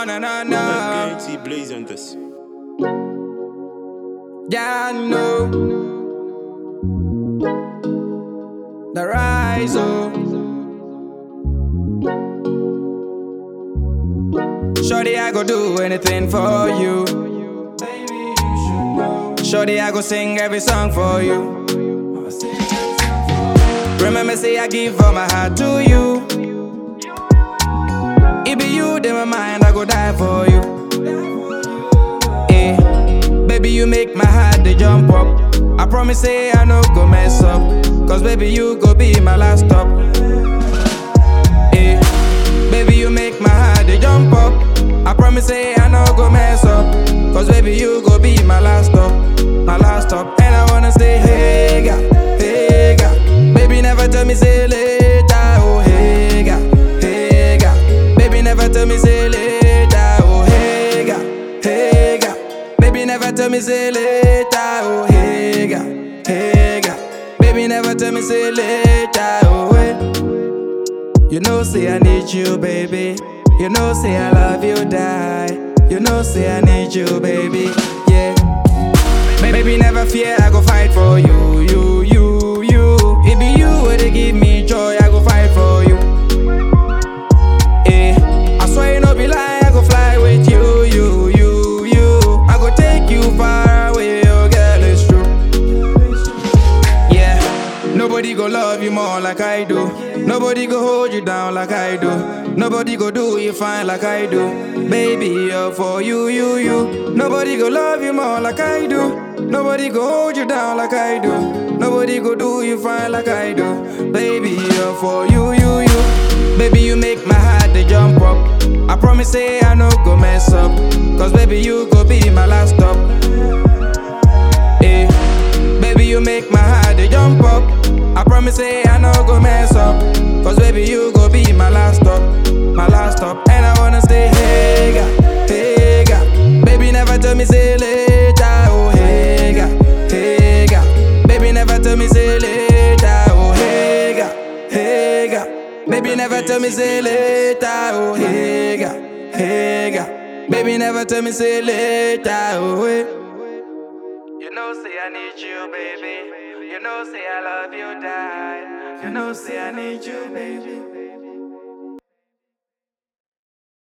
No, no, no, no. Guarantee blaze on this. Yeah, I know. The rise, oh. Shorty, I go do anything for you. Shorty, I go sing every song for you. Remember, say I give all my heart to you. It be you, then my mind, I go die for you. Eh, baby, you make my heart they jump up. I promise, say I no go mess up. Cause baby, you go be my last stop. Eh, baby, you make my heart they jump up. I promise, say I no go mess up. Cause baby, you go be my last stop. My last stop. And I wanna say, hey, God, hey, God. Baby, never tell me, say later. Oh, hey, God, hey, God. Baby, never tell me, say later. Oh, hey, God, hey, God. Baby, never tell me, say later. Oh, hey, God, hey, God. Baby, never tell me, say later. Oh, hey. You know, say I need you, baby. You know, say I love you, die. You know, say I need you, baby. Yeah. Baby, never fear, I go fight for you, you, you, you. It be you where they give me joy, I go fight for you. Eh, I swear you no be lie, I go fly with you, you, you, you. I go take you far away, oh girl, it's true. Yeah, nobody go love you more like I do. Nobody go hold you down like I do. Nobody go do you fine like I do. Baby, you're for you, you, you. Nobody go love you more like I do. Nobody go hold you down like I do. Nobody go do you fine like I do. Baby, you're for you, you, you. Baby, you make my heart they jump up. I promise, say I no go mess up. Cause baby, you go be my last stop. Eh. Baby, you make my heart they jump up. I promise, say I no go mess up. Cause baby, you go be my last stop, my last stop. And I wanna stay, hey, God, hey, God. Baby, never tell me, say later, oh, hey, God, hey, God. Baby, never tell me, say later, oh, hey, God, hey, God. Baby, never tell me, say later, oh, hey, God, hey, God. Baby, never tell me, say later, oh, hey. You know, say I need you, baby. You know, say I love you, die. You know, say I need you, baby.